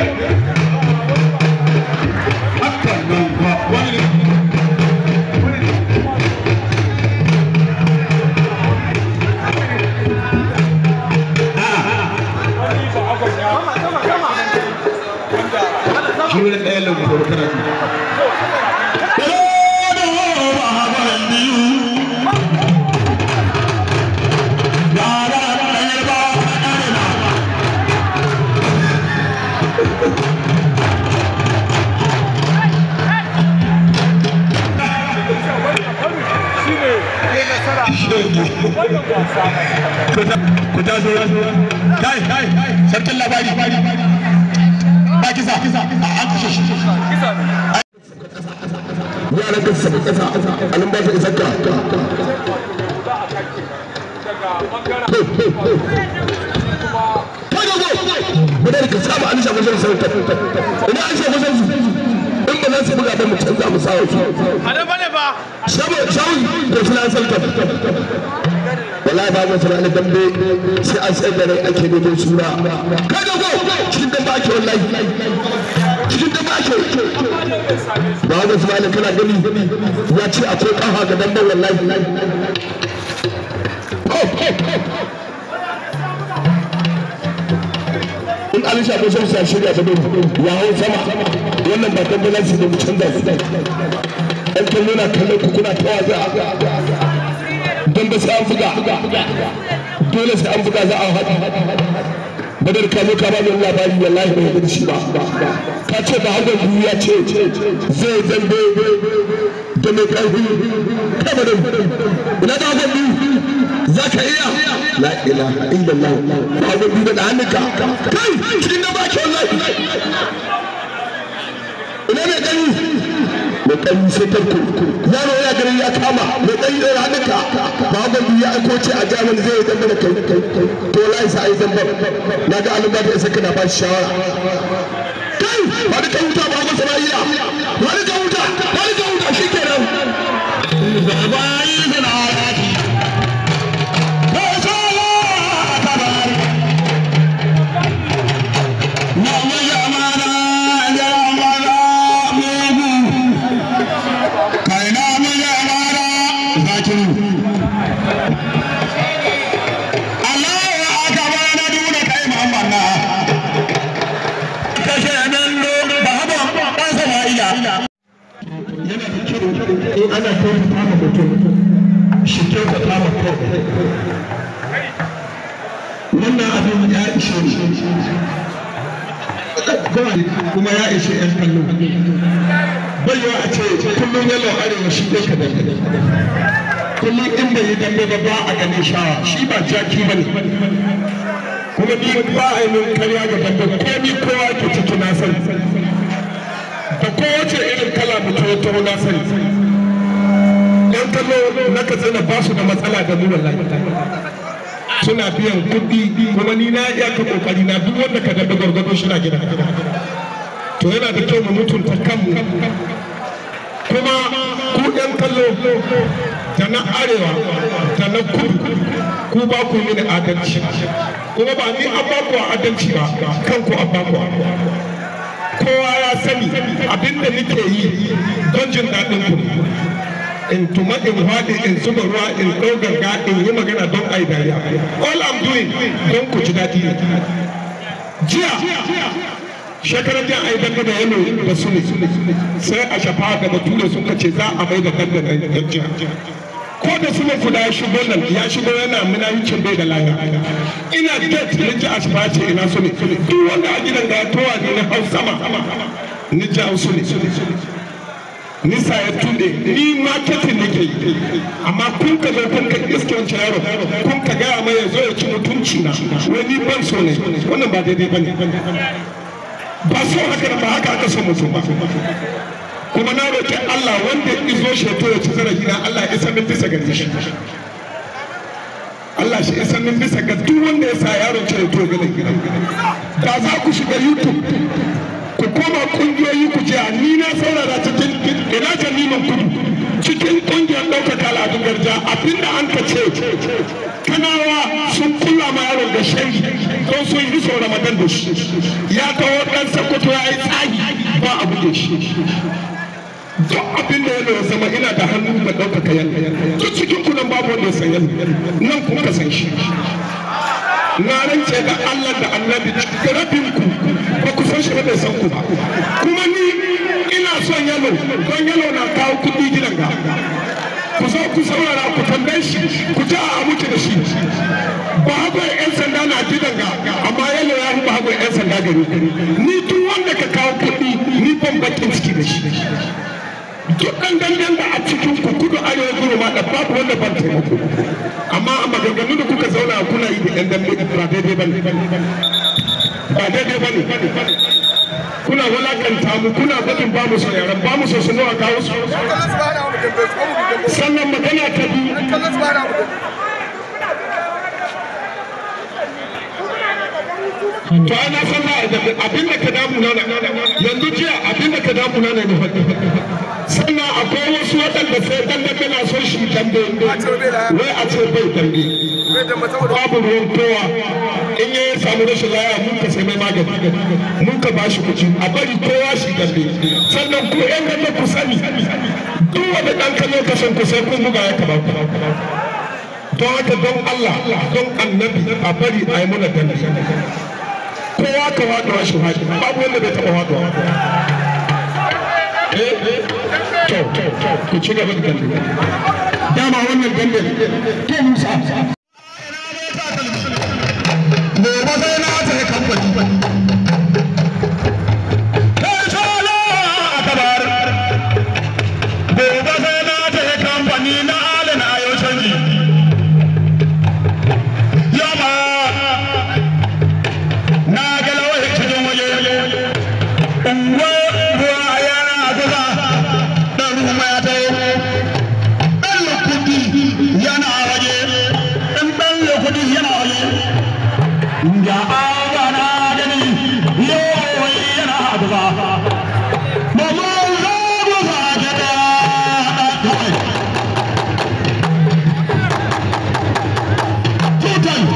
haka nan ba wani shi wani ɗaya lagu da wata rafi ku ta zo kai kai sarkin labari ba kisa a an kashe shi yaran ka saba kasa alin ba su isar ka Bada ka saba an shafa shan sauta. Ina an shafa shan su. In ba za su buga ba mu canza mu sawa su. Shabu shawu da filan sauta. Wallahi ba mu tsara dambe sai an sai da rai ake neman sura. Kai da go cikin dambe ake wallahi. Cikin dambe ake. Ba ga su kana gani ya ce akwai kafa ga dambe wallahi. in an shafi shan sa shirya ta gudu ya hau sama wannan ba tambala su da mu canza su ɗan kallo na kallon ku kuna ta waza don ba sai an buga dole sai an buga za a haɗu badar ka zo ka ba min labari wallahi bai gudu shi ba ka ce ba hakan biyu ya ce zai zambe da mai ƙarfi kama da ina da hakan biyu za ka iya la ilaha illallah ba hakan biyu da hannunka kai cikin da ba ke wallahi ina mai ƙarfi mai ƙarfi sai tarko yaro ya garin ya kama mai ƙarfi ɗaya hannunka ba hakan biyu ya aiko ce a jamin zai yi zambe da kai to wallahi sa a yi zambe na ga alumma da isa kana ba shi shawara kai ba da kan wuta ba hakan sama'ila ba da kan wuta ba da kan wuta shi kenan in ana kyautata ma mutum shi kyautata ma kawai wannan abin ya ishe kuma ya ishe yan kallo baiwa a ce kullum yalo arewa shi ne ka dambe kullum in bai yi dambe ba ba a ganin shawa shi ba jaki ba ne kuma ni ba a yi min karya ga dambe ko ni kowa ke ciki na sani da kowace irin kala mutum ya taho na sani yan kallo na katsina ba su da matsala da mu wallahi suna biyan kuɗi kuma ni na iya ka kokari na duk wanda ka daɗa gwargwado shi na gida to yana da kyau mu mutunta kanmu kuma ku yan kallo da na arewa da na kudu ku ba ku mini adalci kuma ba ni an ba ku adalci ba kanku an ba ku kowa ya sani abinda nake yi don jin daɗin ku in tuma in haɗe in zuba ruwa in ɗau ganga in yi magana don ai dariya all I'm doing don ku ji daɗi ne jiya shekarar jiya ai danga da yalo da su ne sai a shafa da bature suka ce za a mai da danga da yan jiya ko da su kuda ya shigo nan ya shigo yana munaficin bai da laya ina get na ji asfa ce ina su ne duk wanda a gidan ga towa ne na hau sama ni ji hau su ne nisa ya tunde ni marketing nake yi amma kun ka zo kun ka iske wancan yaro kun ka gaya mai ya zo ya ci mutunci na wai ni ban so ne wannan ba daidai ba ne ba so haka ba haka aka so mutum ba kuma na roƙi Allah wanda izo shi to ya ci zarafi na Allah ya san bisa ga shi Allah shi ya san bisa ga duk wanda ya sa yaron ce ya to ga da za ku shiga YouTube ku koma kungiyoyi ku ce ni na saurara cikin ina jami'an kudu cikin ƙungiyar ɗaukaka al'adun garja abinda an ka ce kanawa sun kula ma yaron da shai don sun yi sau ramadan da shi ya kawo ɗan sakkwato ya yi tsagi ba abu da shi duk abin da ya zama ina da hannu da ɗaukaka yan duk cikin kunan babu wanda ya san yan nan kun ka san shi na rance da Allah da annabi rabin ku ba ku san shi ba bai san ku ba kuma ni ina son yalo don yalo na kawo kuɗi gidan ga ku zo ku saurara ku tambaye shi ku ji a muke da shi ba hagon yan sanda na gidan ga amma yalo ya ba hagon yan sanda gari ni duk wanda ka kawo kuɗi ni ban bakin ciki da shi duk ɗan gangan da a cikin ku kudu arewa gudu ma da babu wanda ban taimako amma a maganganu da kuka zauna kuna yi da ƴan dambe ba daidai ba ne ba daidai ba ne kuna walakanta mu kuna gudun ba mu son yaran ba mu so su nawa kawo su sannan magana ta biyu to ana san na abin da ka damu na yanzu jiya abin da ka damu na ne na faɗi sannan akwai wasu waɗanda sai dan da kana son shi dambe wai a ce bai dambe babu ruwan kowa in ya samu rashin laya mun ka sai mai magani mun ka ba shi kuɗi a bari kowa shi dambe sannan ku ƴan dambe ku sani duk wanda ɗan kallo ka san ku sai kun buga ya kaba don haka don Allah don annabi a bari a yi mana dambe kowa ka waɗuwa shi haɗi babu wanda bai taɓa waɗuwa to ku ci gaba da dambe dama wannan dambe to musa gobe sai na ta kamfani gobe sai na ta kamfani na alin ayo canji yamma na ga lawai cikin waje unguwa ruwa yana kusa dan ruwa ya taho dan lukudi yana waje dan dan lukudi yana waje ga agana gani yau yana kusa mama za mu sake da tutan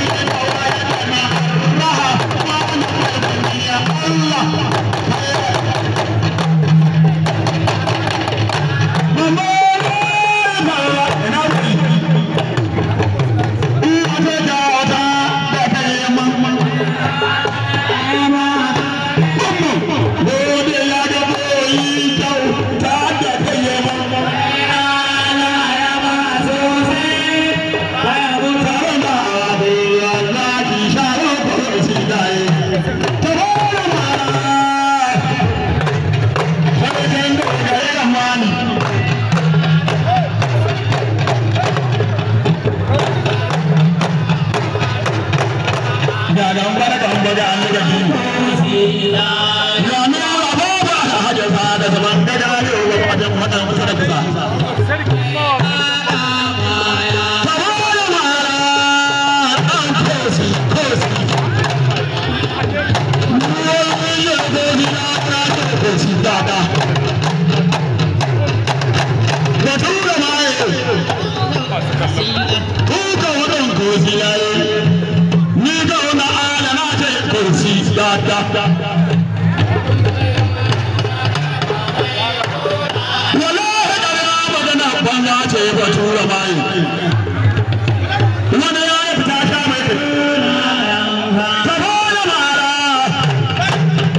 wani ya yi fita ta mai ta bada mara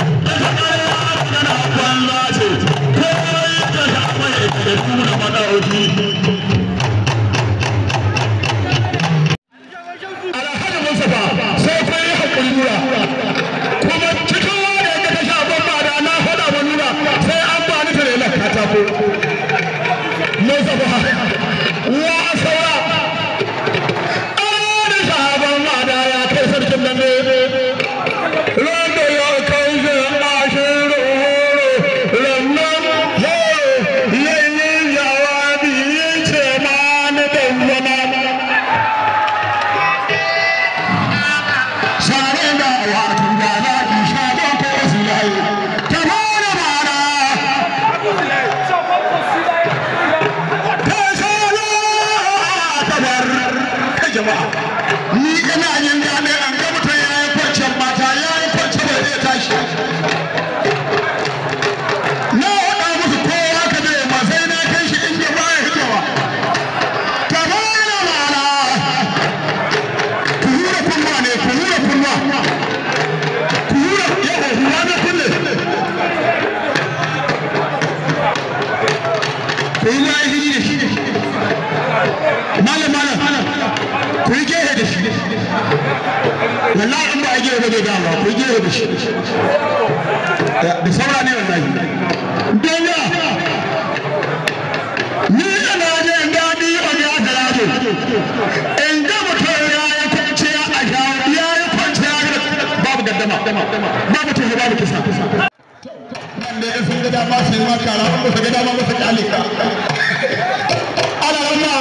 alhaji mustapha sai kun yi hakuri nura kuma cikin wanda ya ta sha bomba da na faɗa wa nura sai an ba ni tare na katako mustapha wa ne dama ku je da shi da saura ne wallahi dole ni ina jin daɗi a ga garaje in ga mutum ya yi kwanciya a shawo ya yi kwanciya babu gaddama babu tuhu babu kisa wanda ya sun ga dama su yi maka ra ba su ga dama ba su kyale ka ana ramma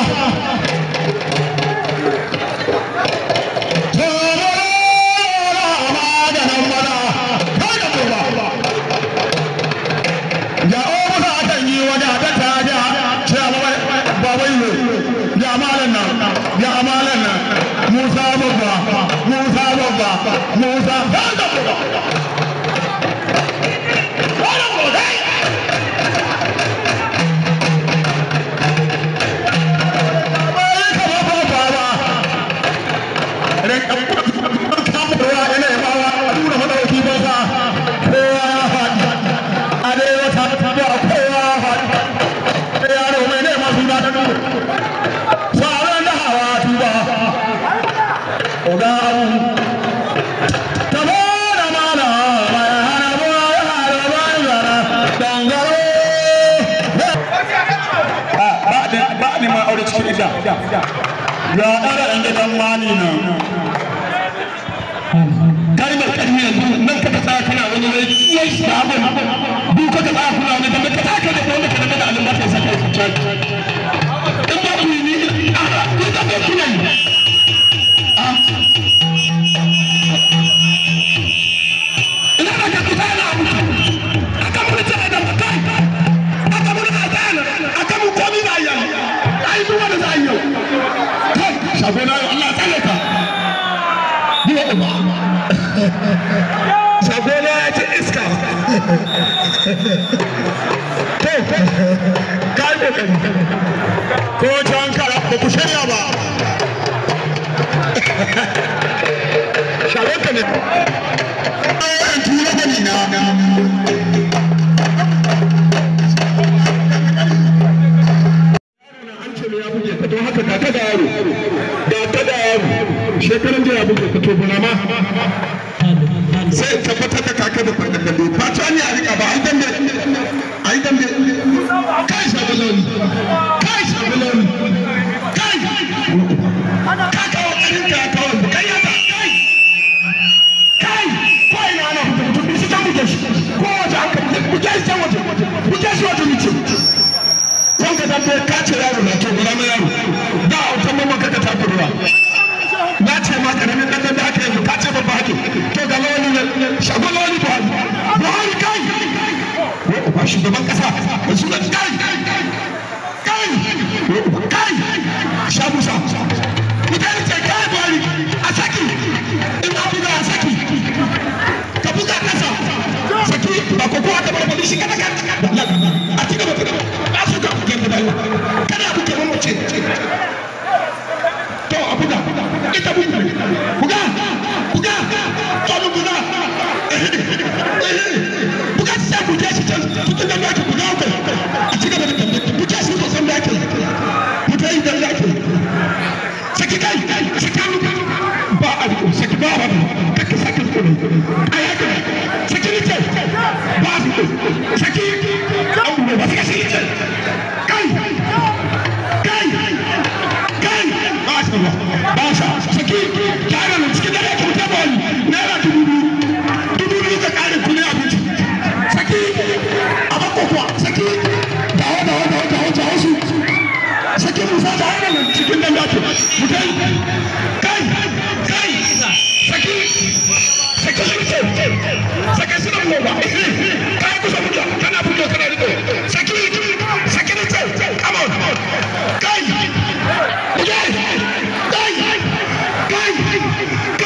Musa babba, Musa babba, Musa babba. ya ɗara ɗan gidan mani nan kalmar ƙarfi yanzu nan ka tsaya kana wani wai wai sabon duk ka tsaya kuna wani da ka taka da wanda ka daga alin ba ka saka ku can in ba ku ni a ku da ba kuna yi ina da ka kusa na abu aka mun tare da mutai aka mun azana aka mun komi da yan ai duk wanda zai yau kai shago na Allah tsare ka ni wa uba shago na ya ci iska to kai kokari ko can kara ba ku shirya ba shago ka ne tura bani na don haka ga ta da yaro ga ta da yaro shekaran da ya buge ka to bana ma sai tabbatar da kaka da fadda kallo fata ne a rika ba ai dambe ai dambe kai shabaloni kai shabaloni kai ka kawo karin ka kawo kai ya ta kai kai ko ina ana fita mutum bi shi can buge shi ko waje an ka buge shi can waje buge shi waje mutum wanda da bai kace yaro na to gura mai yaro da autan mamman kaka ta ruwa na ce ma karamin dan da aka yi kace babba hake to ga lawali ne shago lawali buhari buhari kai ba shugaban kasa da sunan kai kai kai sha musa mutane ce kai buhari a saki in abu da a saki ka buga kasa saki ba ko kowa ta barbali shi kada kada a ci gaba ba su ka buge mu da kada buge mu ce to a buga ita buga buga buga to mu buga buga sai buge shi can tutun da yake buga ko a ci gaba da tambaye buge shi ko san da yake mutai da yake saki kai saki ba a saki ba ba kake saki ko ne ayaka saki ne ce ba a saki an ba saki shi ce kai kai kai ba sa ba sa saki kyara ne cikin dare ka ta bani naira dubu dubu dubu ka kare kudin abinci saki a bako kuwa saki dawo dawo dawo dawo dawo su saki musa da hana nan cikin dan dace mutai kai kai saki saki saki saki suna goba kai kusa mutu kana fito kana riko saki saki ne ce come on kai mutai kai kai